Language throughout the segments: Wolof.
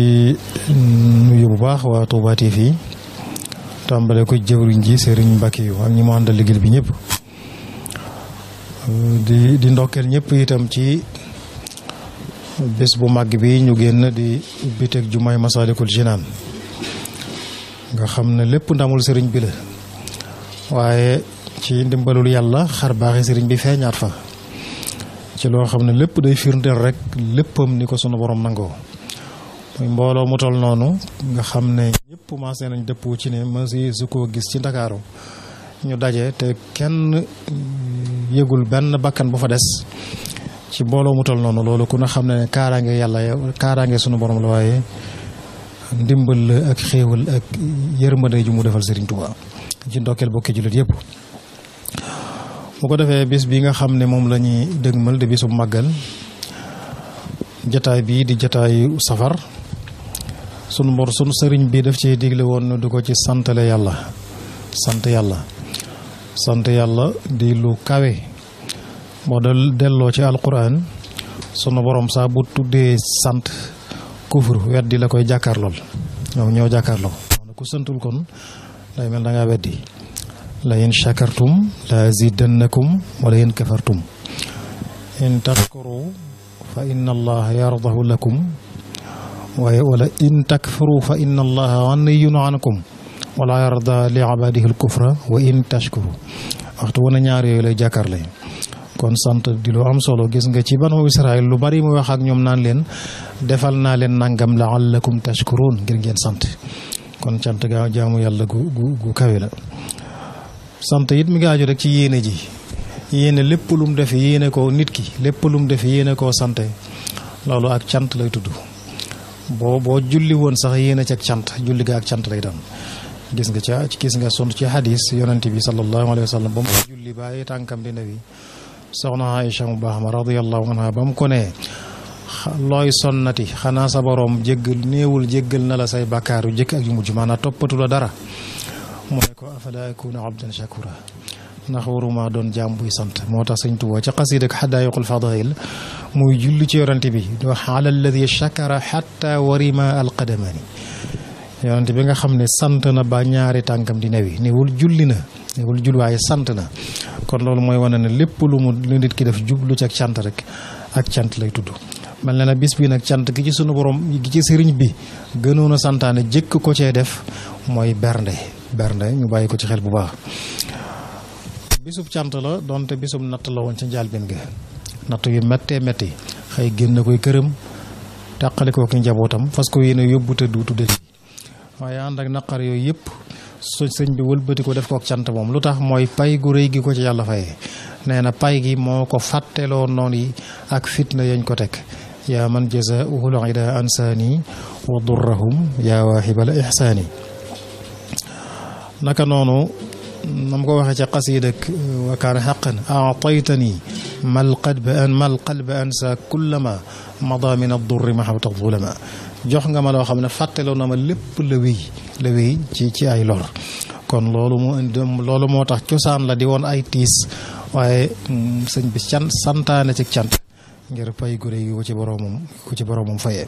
nuyu bu baax waa Touba TV tàmbale ko jëwriñ ji Serigne Mbacke yu ak ñi mu àndal liggéey bi ñëpp di di ndokkeel ñëpp itam ci bés bu màgg bi ñu génn di ubbiteeg jumaay Masalikul Jinaan nga xam ne lépp ndamul sëriñ bi la waaye ci ndimbalul yàlla xar baaxi sëriñ bi feeñaat fa ci loo xam ne lépp day firndeel rek léppam ni ko sunu borom nangoo muy mbooloo mu tol noonu nga xam ne ñëpp maasee nañ dëppoo ci ne masi su ko gis ci ndakaaru ñu daje te kenn yëgul benn bakkan bu fa des ci mbooloo mu tol noonu loolu ku ne xam ne kaaraange yàlla kaaraange sunu borom la waaye ndimbal la ak xéewal ak yërmande ju mu defal Serigne Touba ci ndokkeel bokki jullit yëpp bu ko defee bis bi nga xam ne moom la ñuy dëgmal di bisu màggal jataay bii di jataayu safar sunu mbor sunu sëriñ bi daf ci digle woon du ko ci santale yàlla sant yàlla sant yàlla di lu kawe boo del delloo ci alquran sunu borom saa bu tuddee sant kufur weddi la koy jàkkaarlool ñoom ñoo jàkkaarloo ku santul kon day mel da ngaa weddi la in shakartum la zidannakum wala in kafartum in tashkuru fa inna allaha yardahu lakum waaye wala in takfuru fa inna allaha ganiyun ankum wala yarda li ibadihi alkufra wa in tashkuru waxtu wana ñaar yooyu lay jàkkaarle kon sant di lu am solo gis nga ci banu Israël lu bari mu wax ak ñoom naan leen defal naa leen nangam laallakum tashkurun ngir ngeen sant kon cant gaa jaamu yàlla gu gu gu kawe la sant it mi ngi aju rek ci yéene ji yéene lépp lu mu def yéene ko nit ki lépp lu mu def yéene koo sante loolu ak cant lay tudd boo boo julli woon sax yéene ci ak cant julli ga ak cant lay doon gis nga ca gis nga sont ci hadis yonente bi sallallahu alayhi wa sallam ba mu julli bàyyi tànkam di nawi soxna Aïcha mu baax ma radiyallahu anha ba mu ko nee looy sonnati xanaa sa borom jéggal néewul jéggal na la say bàkkaar yu jëkk ak yu mujj maanaam toppatu la dara mu ne ko afala akuna abdan shakura ndax waruma doon jaam buy sant moo tax sëñ Tuubaa ca xasiid ak xadaayiqul fadail muy julli ci yorante bi di wax ala alladi shakara xatta warima alqadamani yorante bi nga xam ne sant na ba ñaari tànkam di newi néewul julli na néewul jull waaye sant na kon loolu mooy wane ne lépp lu mu lu nit ki def jublu ci ak cant rek ak cant lay tudd mel na ne bis bi nag cant gi ci sunu borom gi ci sëriñ bi gënoon a santaane jëkk ko cee def mooy bernde bernde ñu bàyyi ko ci xel bu baax bisub cant la donte bisub natt la woon ca njaalbeen ga natt yu méttee métti xëy génn koy këram tàqali ko ki njabootam fas ko yéene yóbbu te duutu del waaye ànd ak naqar yooyu yëpp su sëñ bi wëlbati ko def ko ak cant moom lu tax mooy pay gu rëy gi ko ci yàlla fayee nee na pay gi moo ko fàtteloo noonu yi ak fitna yañ ko teg yaa man jazaa'uhul ida ansaani wa durrahum yaa waahibal ihsaani naka noonu nam ko waxee ca xasiid ak wa kaana xaqan aataytani mal qalba an mal qalba ansa kullama mada min addurri ma xawta zulama jox nga ma loo xam ne fàtteloo na ma lépp la wéy la wéy ci ci ay lor kon loolu moo indi loolu moo tax cosaan la di woon ay tiis waaye sëñ bi can santaane ci cant ngir pay gure yi ko ci boroomam ko ci boroomam fayee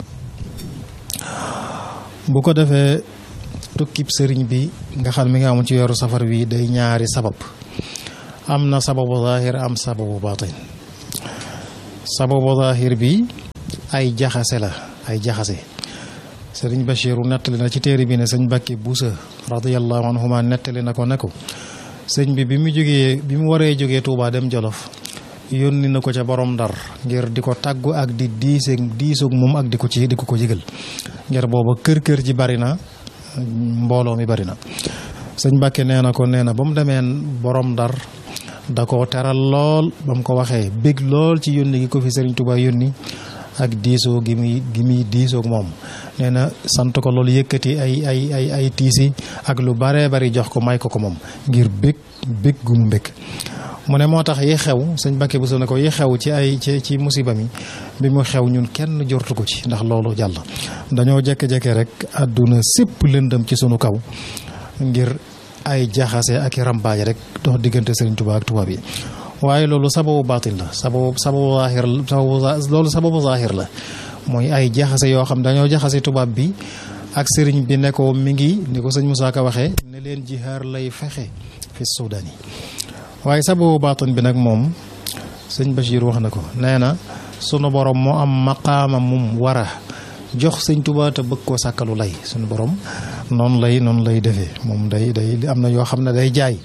bu ko defee tukkib sëriñ bi nga xam mi nga amoon ci yoru safar wi day ñaari sabab am na sababu zahir am sababu batin sababu zahir bi ay jaxase la ay jaxase sëriñ Bachiru nettali na ci téere bi ne sëñ Mbàkke Buusa radiyallahu anhuma nettali na ko ne ko sëñ bi bi mu jógee bi mu waree jógee Tuubaa dem Jolof yónni na ko ca borom ndar ngir di ko tàggu ak di diiseeg diisoog moom ak di ko ci di ko ko yëgal ngir booba kër kër ji bari na mbooloo mi bari na sëñ Mbàkke nee na ko nee na ba mu demee borom ndar da ko teral lool ba mu ko waxee bég lool ci yónni gi ko fi sëriñ Tuubaa yónni ak diisoo gi muy gi muy diisoog moom nee na sant ko loolu yëkkati ay ay ay ay tiisi ak lu baree bari jox ko may ko ko moom ngir bég bég gu mu mbég mu ne moo tax yi xew sëñ Mbàkke bu ne ko yi xew ci ay ci ci musiba mi bi mu xew ñun kenn jortu ko ci ndax loolu jàll dañoo jekke-jekke rek àdduna sépp lëndëm ci sunu kaw ngir ay jaxase ak i rambaaj rek dox diggante Sëriñ Tuubaa ak tubaab yi waaye loolu sababu baatil la sababu sababu zaahir sababu loolu sababu zaahir la mooy ay jaxase yoo xam dañoo jaxase tubaab bi ak sëriñ bi ne ko mi ngi ni ko sëñ Moussa Ka waxee ne leen jihaar lay fexe fi Soudan yi waaye sababu baatin bi nag moom sëñ Bachir wax na ko nee na sunu borom moo am maqaama mum war a jox sëñ Tuubaa te bëgg koo sàkkalu lay sunu borom noonu lay noonu lay defee moom day day am na yoo xam ne day jaay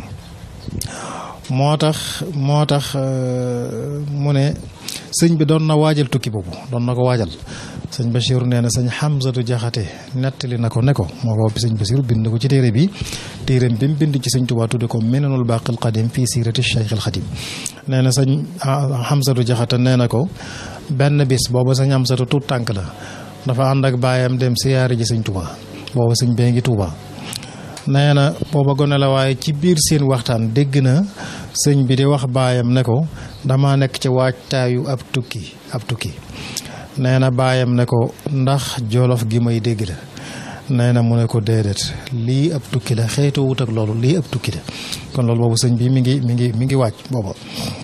moo tax moo tax mu ne sëñ bi doon na waajal tukki boobu doon na ko waajal sëñ Bachir nee na sëñ Hamzatu Jaxate nettali na ko ne ko moo ko sëñ Bachir bind ko ci téere bi téereem bi mu bind ci sëñ Tuubaa tudde ko Minanul Baaqil Qadiim fii siirati Cheikh al Xadim nee na sëñ Hamzatu Jaxate nee na ko benn bis booba sëñ Hamzatu tuut tànk la dafa ànd ak baayam dem siyaare ji sëñ Tuubaa booba sëñ bee ngi Tuubaa nee na booba gone la waaye ci biir seen waxtaan dégg na sëñ bi di wax baayam ne ko dama nekk ci waajtaayu ab tukki ab tukki nee na baayam ne ko ndax jolof gi may dégg la nee na mu ne ko déedéet lii ab tukki la xeetoo wut ak loolu lii ab tukki la kon loolu boobu sëñ bi mi ngi mi ngi mi ngi waaj booba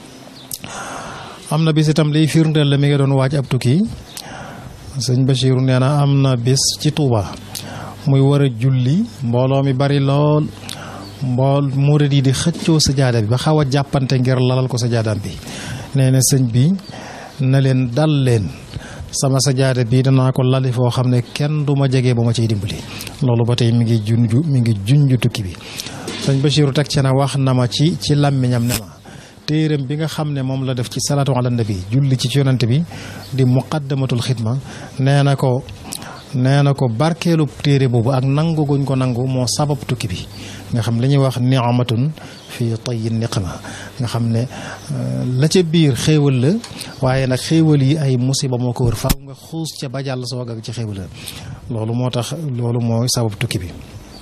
am na bis itam liy firndeel la mi ngi doon waaj ab tukki sëñ Bachiru nee na am na bis ci Touba muy war a julli mbooloo mi bari lool mbool murid yi di xëccoo sajaada bi ba xaw a jàppante ngir lalal ko sajaadaam bi nee na sëñ bi na leen dal leen sama sajaada bi danaa ko lali foo xam ne kenn du ma jege ba ma ciy dimbali loolu ba tey mi ngi junju mi ngi junju tukki bi sëñ Bachiru teg ci na wax na ma ci ci làmmiñam ne ma téeram bi nga xam ne moom la def ci salaatu ala nabi julli ci yonent bi di muqaddamatul xidma nee na ko nee na ko barkeelu téere boobu ak nangu guñ ko nangu moo sabab tukki bi nga xam li ñuy wax ni'matun fii tayyi niqma nga xam ne la ca biir xéewal la waaye nag xéewal yi ay musiba moo ko wër faaw nga xuus ca ba jàll soog ak ci xéewal la loolu moo tax loolu mooy sabab tukki bi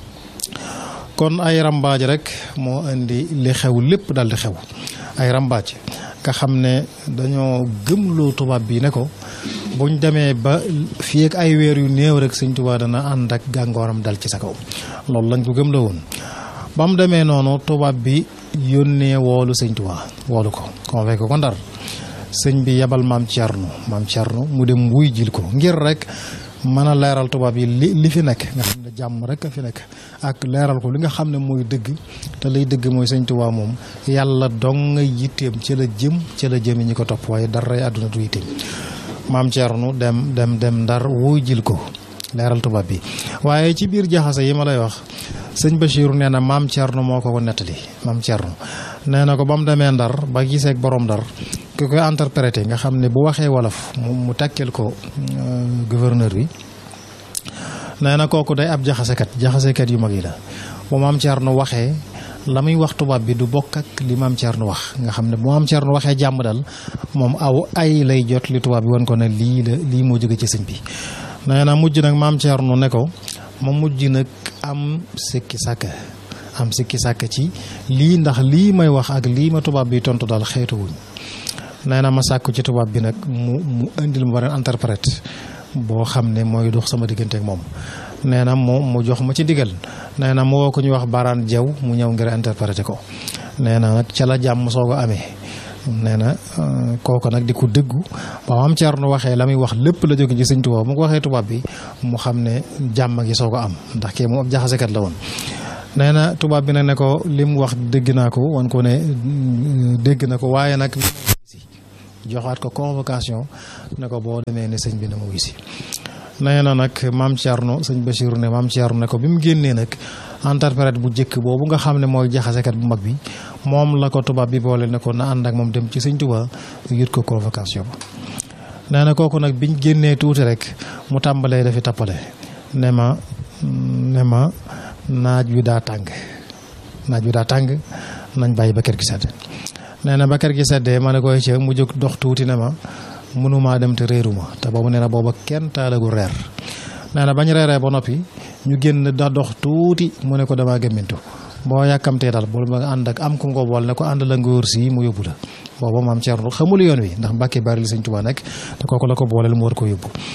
kon ay rambaaj rek moo indi li xew lépp dal di xew ay rambaaj nga xam ne dañoo gëmloo tubaab bi ne ko buñ demee ba fii ak ay weer yu néew rek sëñ Tuubaa dana ànd ak gàngooram dal ci sa kaw loolu lañ ko gëmloo woon ba mu demee noonu tubaab bi yónnee woolu sëñ Tuubaa woolu ko convoqué ko ndar sëñ bi yebal maam Thierno maam Thierno mu dem wuy jil ko ngir rek mën a leeral tubaab yi li li fi nekk nga xam ne jàmm rek a fi nekk ak leeral ko li nga xam ne mooy dëgg te lay dëgg mooy sëñ Tuubaa moom yàlla dong nga yitteem ci la jëm ci la jëmi ñi ko topp waaye dara àdduna du yitteem maam Thierno dem dem dem ndar wuy jil ko leeral tubaab bi waaye ci biir jaxase yi ma lay wax sëñ Bachir nee na maam Thierno moo ko ko nettali maam Thierno nee na ko ba mu demee ndar ba gisee ak borom ndar ki koy interprété nga xam ne bu waxee wolof mu takkeel ko gouverneur bi nee na kooku day ab jaxasekat jaxasekat yu mag yi la bu maam Thierno waxee la muy wax tubaab bi du bokk ak li maam Thierno wax nga xam ne bu maam Thierno waxee jàmm dal moom aw ay lay jot li tubaab bi wan ko ne lii la lii moo jóge ci sëñ bi nee na mujj nag maam Thierno ne ko ma mujj nag am sikki sàkk am sikki sàkk ci lii ndax lii may wax ak lii ma tubaab bi tontu daal xeetu wuñ nee na ma sàkku ci tubaab bi nag mu mu indil ma beneen interprète boo xam ne mooy dox sama diggante ak moom nee na mu mu jox ma ci digal nee na mu woo ko ñuy wax baraan jaw mu ñëw ngir interpréter ko nee na nag ca la jàmm soog a amee nee na kooku nag di ko dëggu ba am Thierno waxee la muy wax lépp la jóge ci sëñ tubaab mu ko waxee tubaab bi mu xam ne jàmm gi soog a am ndax kii moom ab jaxasekat la woon nee na tubaab bi nag ne ko li mu wax dégg naa ko wan ko ne dégg na ko waaye nag joxaat ko convocation ne ko boo demee ne sëñ bi na mu wisi nee na nag maam Thierno sëñ Bachir ne maam Thierno ne ko bi mu génnee nag interprète bu njëkk boobu nga xam ne mooy jaxasekat bu mag bi moom la ko tubaab bi boole ne ko na ànd ak moom dem ci sëñ Tuubaa yut ko convocation ba nee na kooku nag biñ génnee tuuti rek mu tàmbalee dafi tappale ne ma ne ma naaj wi daa tàng naaj wi daa tàng nañ bàyyi ba kër gi sedd nee na ba kër gi seddee ma ne koy ci mu jóg dox tuuti ne ma mënumaa dem te réeruma te boobu nee na booba kenn taalagu reer nee na bañ reeree ba noppi ñu génn da dox tuuti mu ne ko damaa gëmmintu boo yàkkamtee daal bul ma ànd ak am ku nga bool ne ko ànd la ngóor si mu yóbbu la booba maam Thierno xamul yoon wi ndax Mbàkke bari li Sëñ Tuubaa nekk te kooku la ko booleel mu war ko yóbbu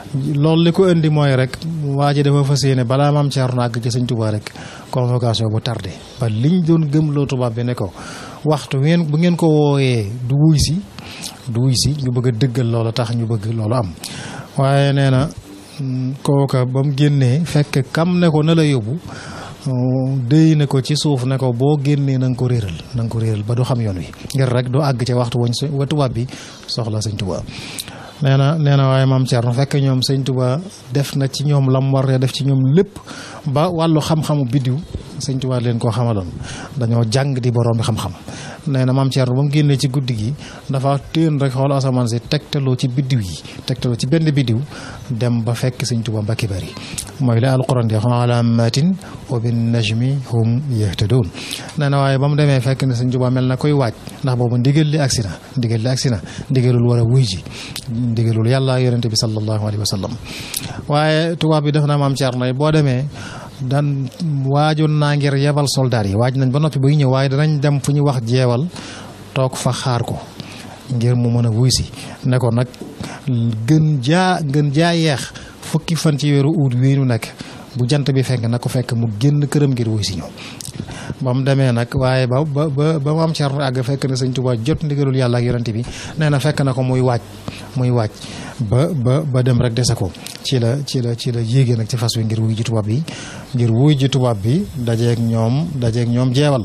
loolu li ko indi mooy rek waa ji dafa fas yéene balaa maam Thierno àgg ci sëñ Touba rek convocation bu tardé ba liñ doon gëmloo tubaab bi ne ko waxtu ngeen bu ngeen ko wooyee du wuy si du wuy si ñu bëgg a dëggal loola tax ñu bëgg loolu am waaye nee na kooka ba mu génnee fekk kam ne ko na la yóbbu déy na ko ci suuf ne ko boo génnee na nga ko réeral na nga ko réeral ba du xam yoon wi ngir rek du àgg ca waxtu wañ wa tubaab bi soxla sëñ Touba nee na nee na waaye maam Thierno fekk ñoom sëñ Touba def na ci ñoom lam war def ci ñoom lépp ba wàllu xam-xamu biddiw sëñ Touba leen koo xamaloon dañoo jàng di borom bi xam-xam nee na maam Thierno ba mu génnee ci guddi gi dafa téen rek xool asamaan si tegtaloo ci biddiw yi tegtaloo ci benn biddiw dem ba fekk sëñ Touba mbakki bari mooy la alquran di alaamatin wa bin najmi hum yahtadoon nee na waaye ba mu demee fekk ne sëñ Touba mel na koy waaj ndax boobu ndigal li agsi na ndigal li agsi na ndigalul war a wuy ji ndigalul yàlla yonente bi sallallahu alayhi wa sallam waaye tubaab bi def na maam Thierno boo demee dan waajoon naa ngir yebal soldaar yi waaj nañ ba noppi buy ñëw waaye danañ dem fu ñu wax jeewal toog fa xaar ko ngir mu mën a wuy si ne ko nag gën jaa gën jaa yeex fukki fan ci weeru uut wii nu nekk bu jant bi fenk na ko fekk mu génn këram ngir wuy si ñëw ba mu demee nag waaye ba ba ba ba mu am Cerno àgg fekk na sëñ Tuubaa jot ndigalul yàlla ak yonent bi nee na fekk na ko muy waaj muy waaj ba ba ba dem rek dese ko ci la ci la ci la yéegee nag ci fas wi ngir wuy ji tubaab bi ngir wuy ji tubaab bi dajeeg ñoom dajeeg ñoom jeewal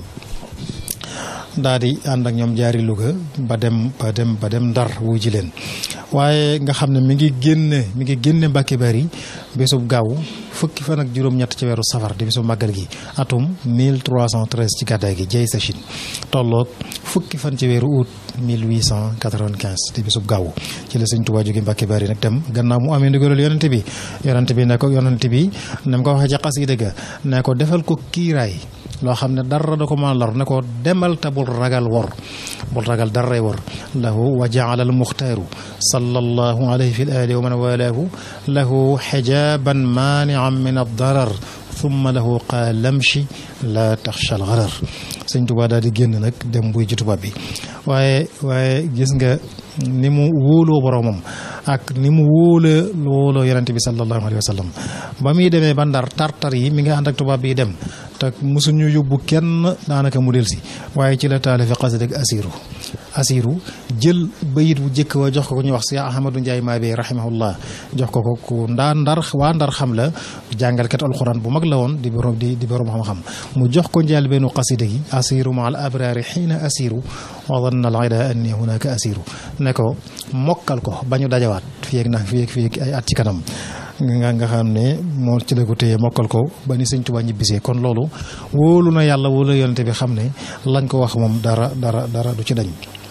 daal di ànd ak ñoom jaari Louga ba dem ba dem ba dem Ndar wuy ji leen waaye nga xam ne mi ngi génne mi ngi génne Mbàkke Bari bésub gaaw fukki fan ak juróom-ñett ci weeru safar di bésub màggal gi atum 1313 ci gàddaay gi jey sa Chine tolloog fukki fan ci weeru août 1895 di bésub gaaw ci la sëñ Tuubaa jóge Mbàkke Bari nag dem gannaaw mu amee ndigalul yonente bi yonente bi ne ko yonente bi ne ko waxee ci xasida ga ne ko defal ko kiiraay loo xam ne dara da ko mën a lor ne ko demal te bul ragal wor bul ragal daray wor lahu wa jaala al muxtaaru sallallahu alayhi fi l ali wa man walaahu lahu xijaban maanian min addarar thumma lahu qaalamshi la taxsha al garar sëñ Tuubaa daal di génn nag dem buy ji tubaab bi waaye waaye gis nga ni mu wóoloo boromam ak ni mu wóola wóoloo yonente bi sallallahu alayhi wa sallam ba muy demee ba ndar tartar yi mi nga ànd ak tubaab bi dem te mosuñu yóbbu kenn daanaka mu del si waaye ci la taalifi xasida ak asiru asiru jël bayit bu jëkk wa jox ko ko ñu wax si ahmadou ndiaye maabe rahimahullah jox ko ko ku ndaa ndar waa ndar xam la jàngalkat alquran bu mag la woon di borom di di borom xam-xam mu jox ko njaal benn xasida gi asiru ma al abrari xiina asiru wa danna al ida anni hunaka asiru ne ko mokkal ko ba ñu dajawaat fii ak nag fii ak fii ak ay at ci kanam nga nga xam ne moo ci la ko téye mokkal ko ba ni sëñ Tuubaa ñibbisee kon loolu wóolu na yàlla wóolu yonente bi xam ne lañ ko wax moom dara dara dara du ci dañ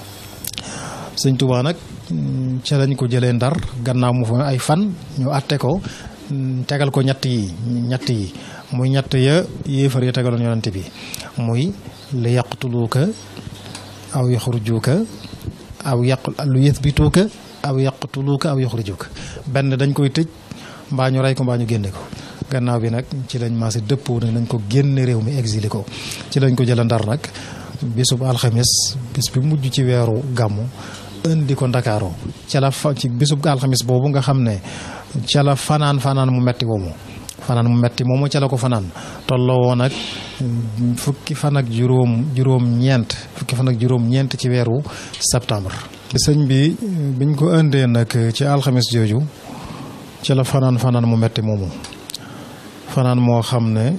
sëñ Tuubaa nag ca lañ ko jëlee ndar gannaaw mu fa ay fan ñu atte ko tegal ko ñett yi ñett yi muy ñett ya yéefar ya tegaloon yonente bi muy li yaqtuluuka aw yaxrujuuka aw yaq lu yëthbituuka aw yaqtuluuka aw yaxrujuuka benn dañ koy tëj mbaa ñu rey ko mbaa ñu génne ko gannaaw bi nag ci lañ maase dëppoo nag nañ ko génne réew mi exilé ko ci lañ ko jëla ndar nag bisub alxamis bis bi mujj ci weeru gàmmu indi ko ndakaaroo ca la fa ci bisub alxamis boobu nga xam ne ca la fanaan fanaan mu metti moomu fanaan mu metti moomu ca la ko fanaan tolloo woon ak fukki fan ak juróom juróom ñeent fukki fan ak juróom ñeent ci weeru septembre sëñ bi biñ ko indee nag ci alxamis jooju ci la fanaan fanaan mu metti moomu fanaan moo xam ne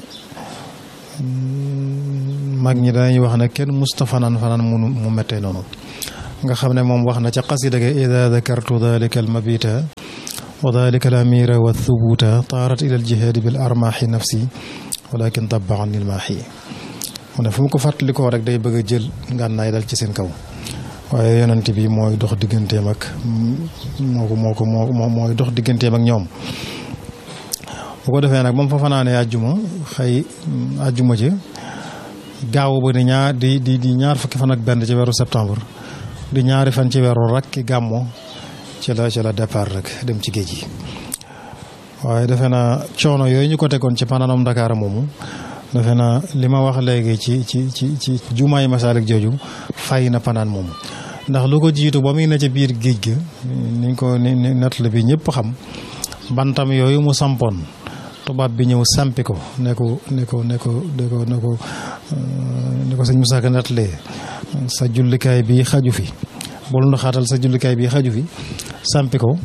mag ñi dañuy wax ne kenn musta fanaan fanaan mu mu mettee noonu nga xam ne moom wax na ca qasida ga ida dakartu dalika almabita wa dalika alamira wa thubuta taarat ila aljihaadi bil armaaxi nafsi walakin dabba an ilmaaxi mu ne fu mu ko fàttalikoo rek day bëgg a jël ngànnaay dal ci seen kaw waaye yonent bi mooy dox digganteem ak moo ko moo ko moo mooy dox digganteem ak ñoom bu ko defee nag ba mu fa fanaanee àjjuma xëy àjjuma ci gaaw ba di ñaar di di di ñaar fukki fan ak benn ci weeru septembre di ñaari fan ci weeru rakki gàmmo ci la ci la départ rek dem ci géej gi waaye defe naa coono yooyu ñu ko tegoon ci panaanam Dakar moomu defe naa li ma wax léegi ci ci ci ci jumaay Masalik jooju fay na panaan moomu ndax lu ko jiitu ba muy na ca biir géej ga niñ ko ni natt la bi ñëpp xam bantam yooyu mu sampoon tubaab bi ñëw sampi ko ne ko ne ko ne ko ne ko ne ko ne ko sëñ Moussa Ka nettalee sa jullikaay bi xaju fi bul ndoxaatal sa jullikaay bi xaju fi sampi ko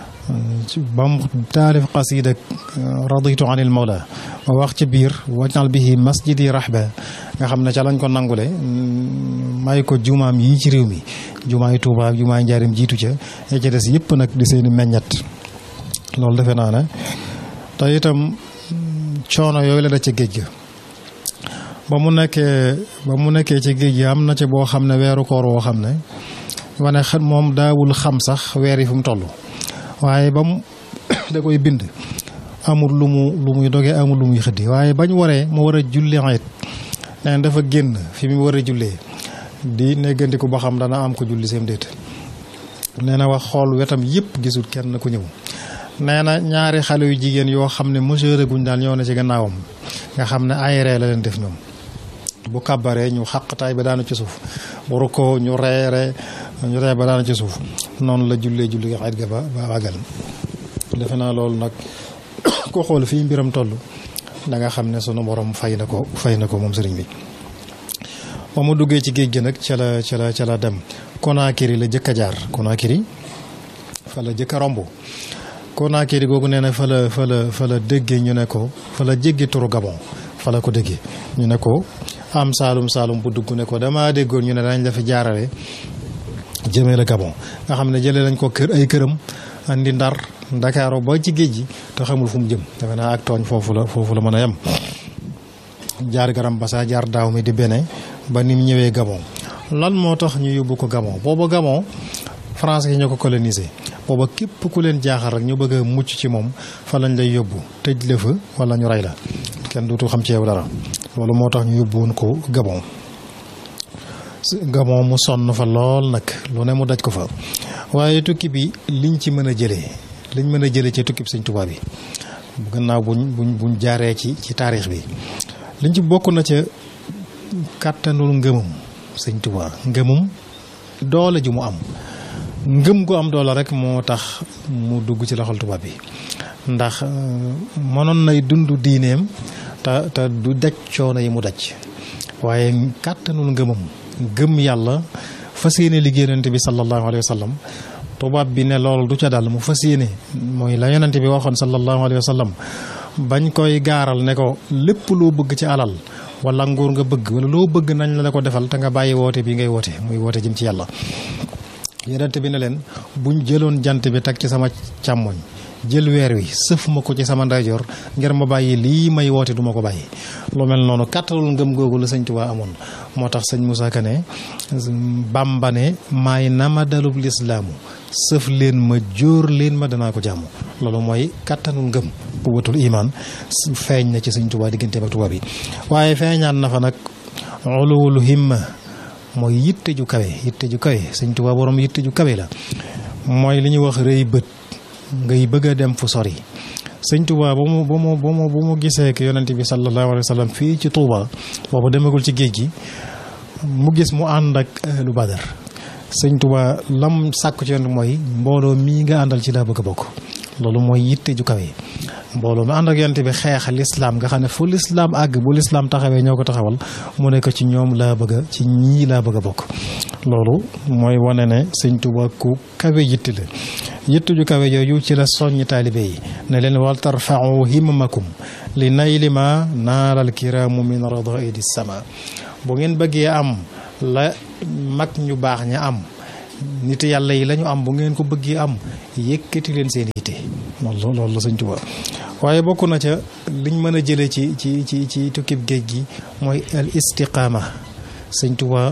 ba mu taalif qasida raditu anil mawla ma wax ci biir wajal bihi masjidi rahba nga xam ne ca lañ ko nangule may ko jumaam yi ci réew mi jumaay Tuubaa ak jumaay Njaarim jiitu ca ya ca des yëpp nag di seeni meññet loolu defe naa ne te itam coono yooyu la da ca géej ga ba mu nekkee ba mu nekkee ci géej gi am na ci boo xam ne weeru koor woo xam ne wane xel moom daawul xam sax weer yi fu mu toll waaye ba mu da koy bind amul lu mu lu muy dogee amul lu muy xëddi waaye bañ waree mu war a julli ayit nee dafa génn fi mu war a jullee di neggandiku ba xam dana am ko julli seen déet nee na wax xool wetam yëpp gisul kenn ku ñëw nee na ñaari xale yu jigéen yoo xam ne mesure guñ daal ñëw na ci gannaawam nga xam ne ay ree la leen def ñoom bu kàbbaree ñu xaqtaay ba daanu ci suuf bu rukkoo ñu reere ñu ree ba daanu ci suuf noonu la jullee julli nga xayit ga ba ba àggal defe naa loolu nag ko xool fii mbiram toll da nga xam ne sunu borom fay na ko fay na ko moom sëriñ bi ba mu duggee ci géej gi nag ca la ca la ca la dem Conakry la jëkk a jaar Conakry fa la jëkk a romb Conakry googu nee na fa la fa la fa la déggee ñu ne ko fa la jéggi turu Gabon fa la ko déggee ñu ne ko am saalum saalum bu dugg ne ko damaa déggoon ñu ne dañ la fi jaarale jëmee la Gabon nga xam ne jëlee lañ ko kër ay këram andi ndar ndakaaru ba ci géej gi te xamul fu mu jëm defe naa ak tooñ foofu la foofu la mën a yem jaar garam basa jaar daaw mi di bene ba ni mu ñëwee Gabon lan moo tax ñu yóbbu ko Gabon booba Gabon français yi ñoo ko colonisé booba képp ku leen jaaxal rek ñu bëgg a mucc ci moom fa lañ lay yóbbu tëj la fa wala ñu rey la kenn duutu xam ci yow dara loolu moo tax ñu yóbbu woon ko Gabon Gabon mu sonn fa lool nag lu ne mu daj ko fa waaye tukki bi liñ ci mën a jëlee liñ mën a jëlee ci tukki bi Sëñ Tuubaa bi gannaaw buñ buñ buñ jaaree ci ci taarix bi liñ ci bokk na ca kàttanul ngëmam Sëñ Tuubaa ngëmam doole ji mu am ngëm gu am doole rek moo tax mu dugg ci loxol tubaab bi ndax mënoon nay dund diineem te te du daj coono yi mu daj waaye kàttanul ngëmam gëm yàlla fas yéene liggéey yonente bi sallallahu alayhi wa sallam tubaab bi ne loolu du ca dal mu fas yéene mooy la yonente bi waxoon sallallahu alayhi wa sallam bañ koy gaaral ne ko lépp loo bëgg ci alal wala nguur nga bëgg wala loo bëgg nañ la ko defal te nga bàyyi woote bi ngay woote muy woote jëm ci yàlla yonente bi ne leen buñ jëloon jant bi teg ci sama càmmoñ jël weer wi sëf ma ko ci sama ndeyjoor ngir ma bàyyi lii may woote du ma ko bàyyi lu mel noonu kàttalul ngëm googu la sëñ Tuubaa amoon moo tax sëñ Moussa Ka ne Bàmba ne maay nama dalub lislaamu sëf leen ma jóor leen ma danaa ko jàmm loolu mooy kàttanul ngëm bu watul imaan feeñ na ci sëñ Tuubaa digganteem ak tubaab yi waaye feeñaan na fa nag uluwul himma mooy yitte ju kawe yitte ju kawe sëñ Tuubaa borom yitte ju kawe la mooy li ñuy wax rëy bët ngay bëgg a dem fu sori sëñ Touba ba mu ba mu ba mu ba mu gisee ak yonent bi sallallahu alayhi wa sallam fii ci Touba boobu demagul ci géej gi mu gis mu ànd ak lu badar sëñ Touba lam sàkku ci yonent mooy mbooloo mii nga àndal ci laa bëgg a bokk loolu mooy yitte ju kawe mbooloo mi ànd ak yonent bi xeex lislaam nga xam ne fu lislaam àgg bu lislaam taxawee ñoo ko taxawal mu nekk ci ñoom laa bëgg a ci ñii laa bëgg a bokk loolu mooy wane ne sëñ Touba ku kawe yitte la yitte ju kawe yooyu ci la soññi taalibe yi ne leen wal tarfau himmamakum li nayli ma naalal kiraamu min radaidi sama bu ngeen bëggee am la mag ñu baax ña am nit yàlla yi la ñu am bu ngeen ko bëggee am yëkkati leen seen yitte loolu loolu la sëñ Tuubaa waaye bokk na ca liñ mën a jëlee ci ci ci ci tukkib géej gi mooy al istiqaama sëñ Tuubaa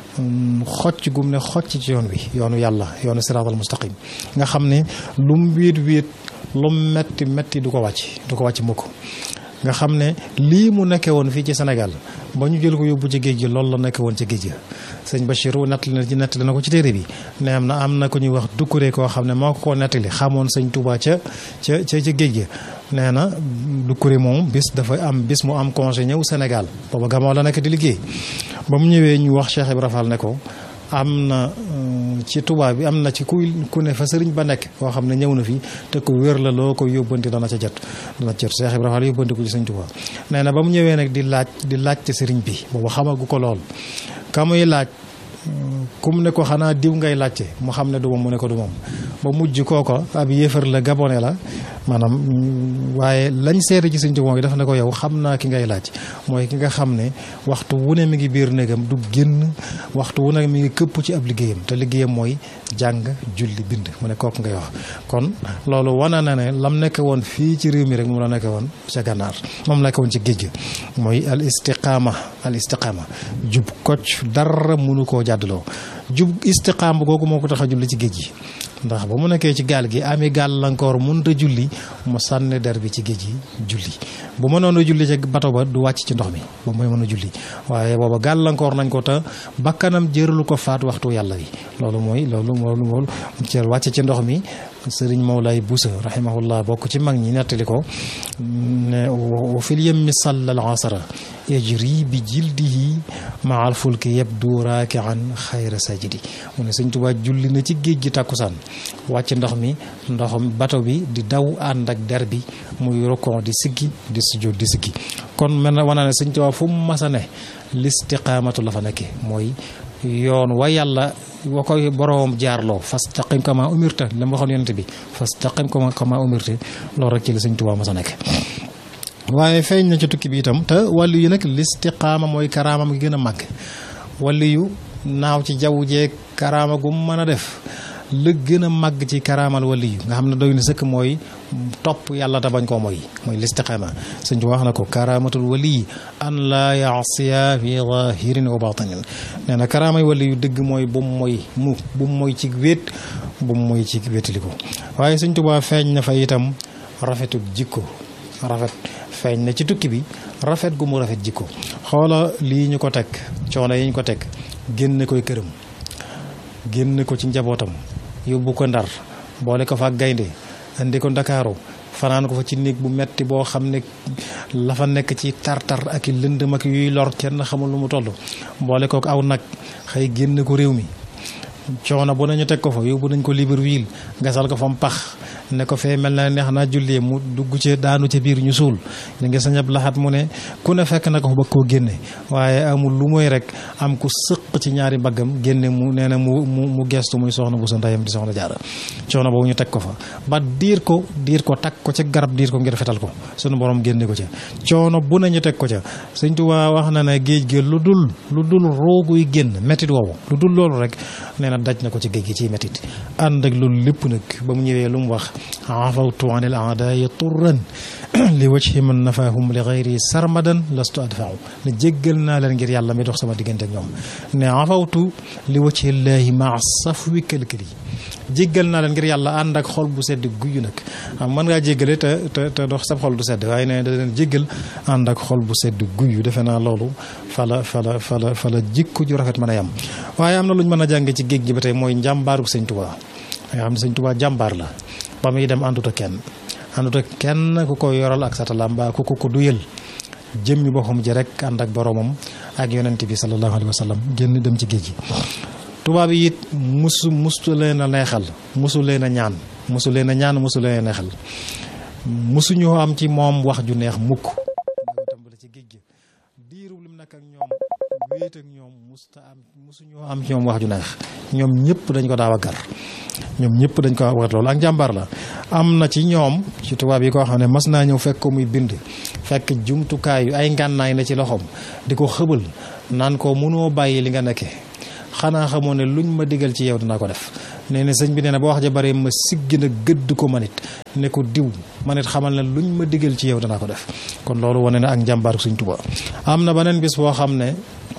xocc gum ne xocc ci yoon wi yoonu yàlla yoonu siraatal mustaqim nga xam ne lum wéet wéet lum metti metti du ko wàcc du ko wàcc mukk nga xam ne lii mu nekkee woon fii ci Sénégal ba ñu jël ko yóbbu ci géej gi loolu la nekkee woon ci géej gi sëñ Bachirou nettali na ci nettali na ko ci téere bi ne am na am na ko ñuy wax dukkure koo xam ne moo ko koo nettali xamoon sëñ Touba ca ca ca ca géej gi nee na dukkure moom bis dafa am bis mu am congé ñëw Sénégal booba gamoo la nekk di liggéey ba mu ñëwee ñu wax Cheikh Ibra Fall ne ko am na ci tubaab bi am na ci ku ku ne fa sëriñ ba nekk koo xam ne ñëw na fi te ku wér la loo ko yóbbanti dana ca jot dana ca jot Cheikh Ibrahima Fall yóbbanti ko ci sëñ Tuubaa nee na ba mu ñëwee nag di laaj di laaj ci sëriñ bi boobu xamagu ko lool ka muy laaj kum ne ko xanaa diw ngay laajte mu xam ne du moom mu ne ko du moom ba mujj kooko ab yéefar la gabone la maanaam waaye lañ seere ci sëñ Tuubaa mooy dafa ne ko yow xam naa ki ngay laaj mooy ki nga xam ne waxtu wu ne mi ngi biir néegam du génn waxtu wu ne mi ngi këpp ci ab liggéeyam te liggéeyam mooy jàng julli bind mu ne kooku ngay wax kon loolu wana na ne lam nekk woon fii ci réew mi rek moom la nekk woon ca gànnaar moom la nekk woon ci géej gi mooy al istiqaama al istiqaama jub kocc dara mënu koo jàddaloo jub istiqaama googu moo ko tax a julli ci géej gi ndax ba mu nekkee ci gaal gi ami gàllankoor mënut a julli mu sànni der bi ci géej gi julli bu mënoon a julli ca bato ba du wàcc ci ndox mi ba mooy mën a julli waaye booba gàllankoor nañ ko te bakkanam jëralu ko faat waxtu yàlla wi loolu mooy loolu loolu moom ci wàcc ci ndox mi sëriñ Mawlaay Busa rahimahullah bokk ci mag ñi nettali ko ne wa fil yemmi sallal asara yajri bi jildihi maal fulki yabdu raakian xayra sajidi mu ne sëñ Tuubaa julli na ci géej gi tàkkusaan wàcc ndox mi ndoxam bato bi di daw ànd ak der bi muy rokon di siggi di sujjóot di siggi kon mel na wana ne sëñ Tuubaa fu mu masa ne listiqaamatu la fa nekke mooy yoon wa yàlla wa koy boroom jaarloo fastaqim kama umirta la ma waxoon yonent bi fastaqim kama kama umirta loolu rek ci la sëñ Tuubaa masa nekk waaye feeñ na ci tukki bi itam te wàllu yi nag listiqaama mooy karaamam gi gën a màgg wàllu yu naaw ci jaww jeeg karaama gu mën a def la gën a màgg ci karaamal wàllu yu nga xam ne doy na sëkk mooy topp yàlla te bañ koo mooy mooy listiqaama sëñ bi wax na ko karaamatul wali an laa yaasiya fi zahirin wa batinin nee na karaamay wali yu dëgg mooy bu mu mooy mu bu mu mooy ci wéet bu mu mooy ci wéetaliku waaye sëñ Tuubaa feeñ na fa itam rafetuk jikko rafet feeñ na ci tukki bi rafet gu mu rafet jikko xoola lii ñu ko teg coono yi ñu ko teg génne koy këram génne ko ci njabootam yóbbu ko ndar boole ko fa gaynde indi ko ndakaaru fanaan ko fa ci néeg bu metti boo xam ne la fa nekk ci tartar ak i lëndëm ak yuy lor kenn xamul lu mu toll boole ko aw nag xëy génne ko réew mi coono bu nañu teg ko fa yóbbu nañ ko Libreville gasal ko fa mu pax ne ko fee mel na neex naa jullee mu dugg ci daanu ca biir ñu suul ñu ngi sañab laxat mu ne ku ne fekk na ko fa bëgg koo génne waaye amul lu mooy rek am ku sëq ci ñaari mbaggam génne mu nee na mu mu mu gestu muy soxna bu sa ndeyam di soxna jaara coono boobu ñu teg ko fa ba diir ko diir ko takk ko ca garab diir ko ngir fetal ko sunu borom génne ko ca coono bu nañu teg ko ca Sëñ Tuubaa wax na ne géej gi lu dul lu dul rooguy génn métit woowu lu dul loolu rek nee na daj na ko ci géej gi ciy métit ànd ak loolu lépp nag ba mu ñëwee lu mu wax afawtu an il aadayi turran li wajhi man nafahum li gayri sarmadan lastu adfau ne jéggal naa leen ngir yàlla mi dox sama diggante ak ñoom ne afawtu li wajhi llahi maa safwi këlkëli jéggal naa leen ngir yàlla ànd ak xol bu sedd guyu nag am mën ngaa jéggale te te te dox sab xol du sedd waaye ne da leen jéggal ànd ak xol bu sedd guyu defe naa loolu fala fala fala fala jikko ju rafet mën a yam waaye am na lu ñu mën a jànge ci géej gi ba tey mooy njàmbaaru sëñ Tuubaa nga xam ne sëñ Tuubaa jàmbaar la ba muy dem àndut ak kenn àndut ak kenn ku ko yoral ak satalam mbaa ku ko ko duyal jëmmi boppam ji rek ànd ak boromam ak yonent bi sallallahu alayhi wa sallam génn dem ci géej gi tubaab yi it musu musu leen a neexal musu leen a ñaan musu leen a ñaan musu leen a neexal musuñoo am ci moom wax ju neex mukk tàmbali ci géej gi diiru lim nag ak ñoom wéet ak ñoom musta am musuñoo am ci ñoom wax ju neex ñoom ñëpp dañ ko daaw a gar ñoom ñëpp dañ ko wax loolu ak njàmbaar la am na ci ñoom ci tubaab yi koo xam ne mas naa ñëw fekk ko muy bind fekk jumtukaay yu ay ngànnaay na ci loxoom di ko xëbal naan ko mënoo bàyyi li nga nekke xanaa xamoo ne luñ ma digal ci yow dinaa ko def nee na sëñ bi nee na ba wax ja bare ma siggi na gëdd ko manit ne ko diw manit xamal ne luñ ma digal ci yow dinaa ko def kon loolu wane na ak njàmbaar suñ Tuubaa am na beneen bis boo xam ne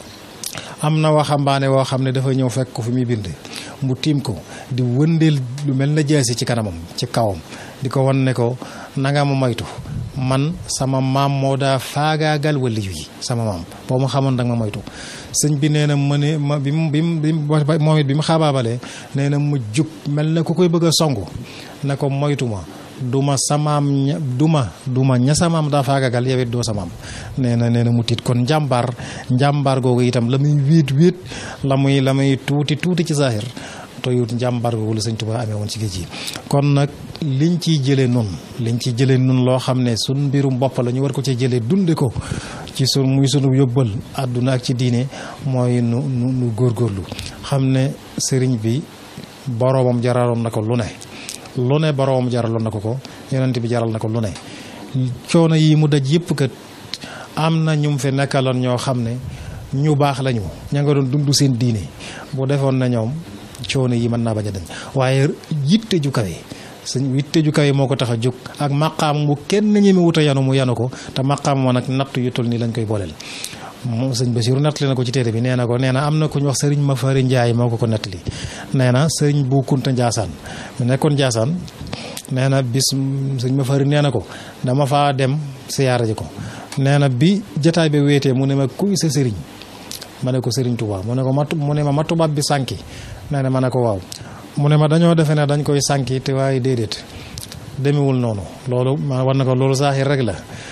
am na waxambaane woo xam ne dafa ñëw fekk ko fi muy bind mu tiim ko di wëndeel lu mel na jaasi ci kanamam ci kawam di ko wan ne ko nanga ma moytu man sama maam moo daa faagaagal waliyu yi sama maam boo ma xamoon danga ma moytu sëñ bi nee na ma ne ma bi mu bi mu moom it bi mu xabaabalee nee na mu jug mel na ku koy bëgg a songu ne ko moytu ma duma samaam ña duma duma ña samaam daa faagagal yow it doo samaam nee na nee na mu tiit kon njàmbaar njàmbaar googu itam la muy wéet wéet la muy la muy tuuti tuuti ci zahir toyut njàmbaar googu la sëñ Tuubaa amee woon ci géej gi kon nag liñ ciy jëlee nun liñ ciy jëlee nun loo xam ne sun mbirum bopp la ñu war ko ci jëlee dunde ko ci sun muy sunu yóbbal àdduna ak ci diine mooy nu nu nu góorgóorlu xam ne sëriñ bi boroomam jaraloon na ko lu ne lu ne boroomam jaraloon na ko ko yonent bi jaral na ko lu ne coono yi mu daj yëpp kat am na ñu mu fi nekkaloon ñoo xam ne ñu baax lañu ña nga doon dund seen diine bu defoon na ñoom coono yi mën naa bañ a dañ waaye yitte ju kawe sëñ yitte ju kawe moo ko tax a jóg ak maqaam bu kenn ñeme wut a yanu mu yanu ko te maqaam moo nag natt yu toll nii lañ koy booleel. moom sëñ Basiru nettali na ko ci téere bi nee na ko nee na am na ku ñu wax sëriñ Mafari Njaay moo ko ko nettali nee na sëriñ bu Kunta Njaasaan mu nekkoon Njaasaan nee na bis sëñ Mafari nee na ko dama faa dem siyaara ji ko nee na bi jataay bi wéetee mu ne ma kuy sa sëriñ ma ne ko sëriñ Tuubaa mu ne ko ma mu ne ma ma tubaab bi sànki nee na ma ne ko waaw mu ne ma dañoo defe ne dañ koy sànki te waaye déedéet demewul noonu loolu ma war na ko loolu saaxir rek la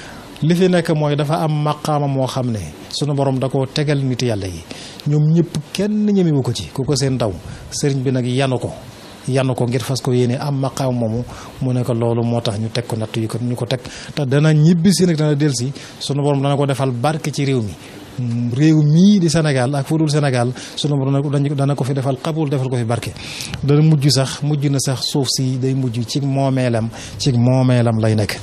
li fi nekk mooy dafa am maqaama moo xam ne sunu borom da koo tegal nit yàlla yi ñoom ñëpp kenn ñemewu ko ci ku ko seen ndaw sëriñ bi nag yanu ko yanu ko ngir fas ko yéene am maqaama moomu mu ne ko loolu moo tax ñu teg ko natt yi ko ñu ko teg te dana ñibbi si nag dana delsi sunu borom dana ko defal barke ci réew mi réew mii di Sénégal ak fu dul Sénégal sunu borom dana ko fi defal xabul defal ko fi barke dana mujj sax mujj na sax suuf si day mujj ci moomeelam ci moomeelam lay nekk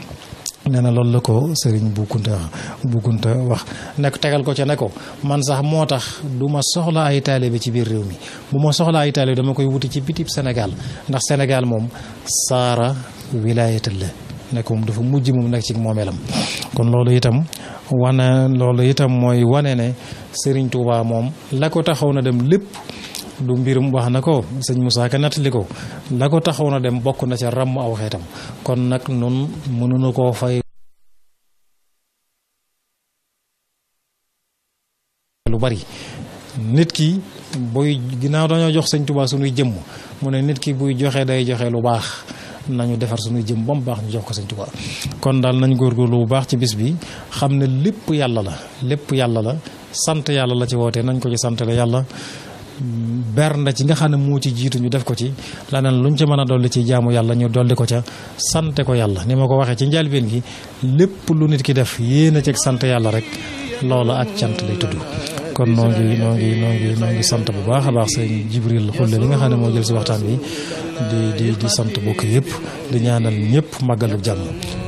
nee na loolu la ko sëriñ bu kunta bu kunta wax nekk tegal ko ca ne ko man sax moo tax du ma soxla ay taalibe ci biir réew mi bu ma soxla ay taalibe dama koy wuti ci bitib Sénégal ndax Sénégal moom saara wilaayatal la nekk moom dafa mujj moom nekk ci moomeelam kon loolu itam wane loolu itam mooy wane ne sëriñ Touba moom la ko taxaw na dem lépp du mbirum wax na ko sëñ Moussa Ka nettali ko la ko taxaw na dem bokk na ca ràmm aw xeetam kon nag nun mënuñu koo fay lu bari nit ki buy ginnaaw dañoo jox sëñ Touba suñuy jëmm mu ne nit ki buy joxe day joxe lu baax nañu defar suñuy jëm ba mu baax ñu jox ko sëñ Touba kon daal nañ góorgóorlu bu baax ci bis bi xam ne lépp yàlla la lépp yàlla la sant yàlla la ci wootee nañ ko ci santale yàlla bernda ci nga xam ne moo ci jiitu ñu def ko ci laneen luñ ci mën a dolli ci jaamu yàlla ñu dolli ko ca sante ko yàlla ni ma ko waxee ci njëlbéen gi lépp lu nit ki def yéena ci sant yàlla rek loola ak cant lay tudd kon noo ngi noo ngi noo ngi noo ngi sant bu baax a baax sëñ Jibril Xulle li nga xam ne moo jël si waxtaan bi di di di sant bokk yëpp di ñaanal ñëpp màggalu jàmm